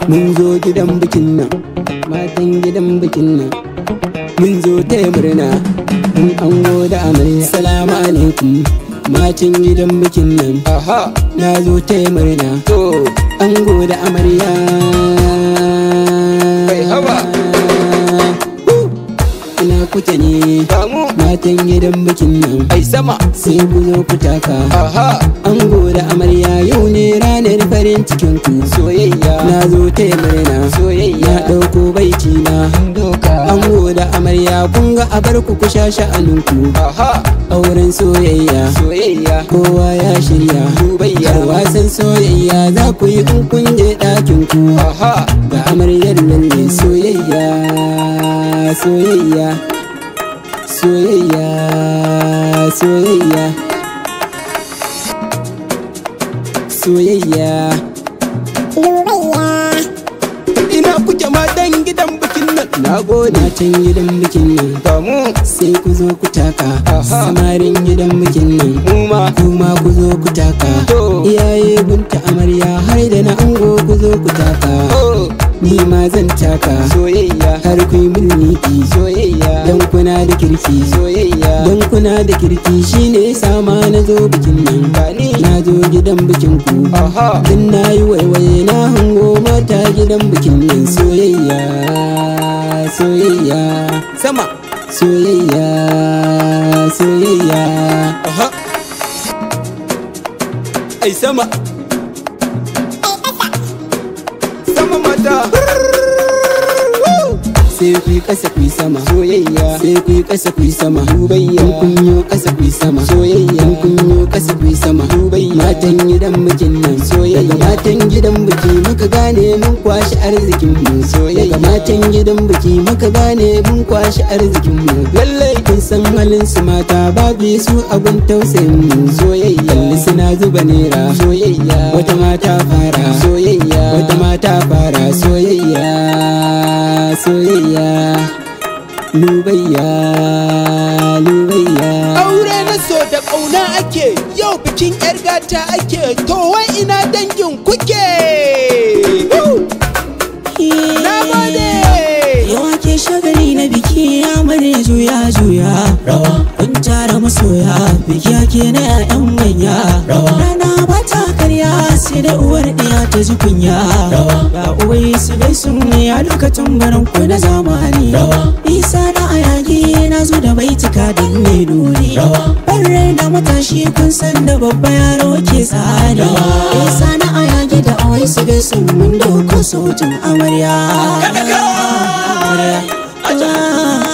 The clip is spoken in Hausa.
mun zo gidan bikin nan matan gidan bikin nan mun zo taya murna mun ango da amarya salamu alaikum matan gidan bikin nan aha na zo taya murna to ango da amarya Kai haba. ina kuke ne damu matan gidan bikin nan ai sama sai ku zo ku taka aha ango da amarya yau ne ranar farin cikin ku soyayya na zo taya murna soyayya na ɗauko baiti na doka ango da amarya kun ga abar ku ku sha sha'aninku aha auren soyayya soyayya kowa ya shirya dubayya Yar wasan soyayya za ku yi in kun je ɗakin ku aha ga amaryar lalle soyayya soyayya soyayya soyayya soyayya ina kuke matan gidan bikin nan na gode matan gidan bikin nan damu sai ku zo ku taka Aha. samarin gidan bikin nan kuma kuma ku zo ku taka To. iyaye gunta amarya har da na ango ku zo ku taka oh ni ma zan taka soyayya har ku yi min miki soyayya don kuna da kirki soyayya don kuna da kirki shine sama na zo bikin nan gani na zo gidan bikin ku aha dan na yi waiwaye na hango mata gidan bikin nan soyayya soyayya sama soyayya soyayya aha ai sama sama mata sai ku yi ƙasa ku yi sama soyayya sai ku yi ƙasa ku yi sama dubayya in kun yi ƙasa ku yi sama Soyayya. in kun yi ƙasa ku yi sama Dubayya. matan gidan bikin nan Soyayya. daga matan gidan biki muka gane mun kwashi arzikin mu Soyayya. daga matan gidan biki muka gane mun kwashi arzikin mu lallai kun san halin su mata babu su abun tausayin mu Soyayya. kalli suna zuba nera soyayya wata mata fara soyayya wata mata fara soyayya soyayya lubayya lubayya Aure na so da ƙauna ake yau bikin 'yar gata ake to wai ina dangin kuke. Na gode. Yawa ke shagali na biki ya mare juya juya rawa kun tara masoya biki ake na 'ya'yan manya rawa rana ba ta karya sai da uwar ɗiya ta ji kunya rawa ga uwai su gai sun ne a lokacin barin ku na zamani rawa isa na ayagi na zo da baitika don ne nuni rawa rai da matashi kun san da babba yaro ke tsari isa na ayagi da uwai su gai sun mun doko sautin amarya amarya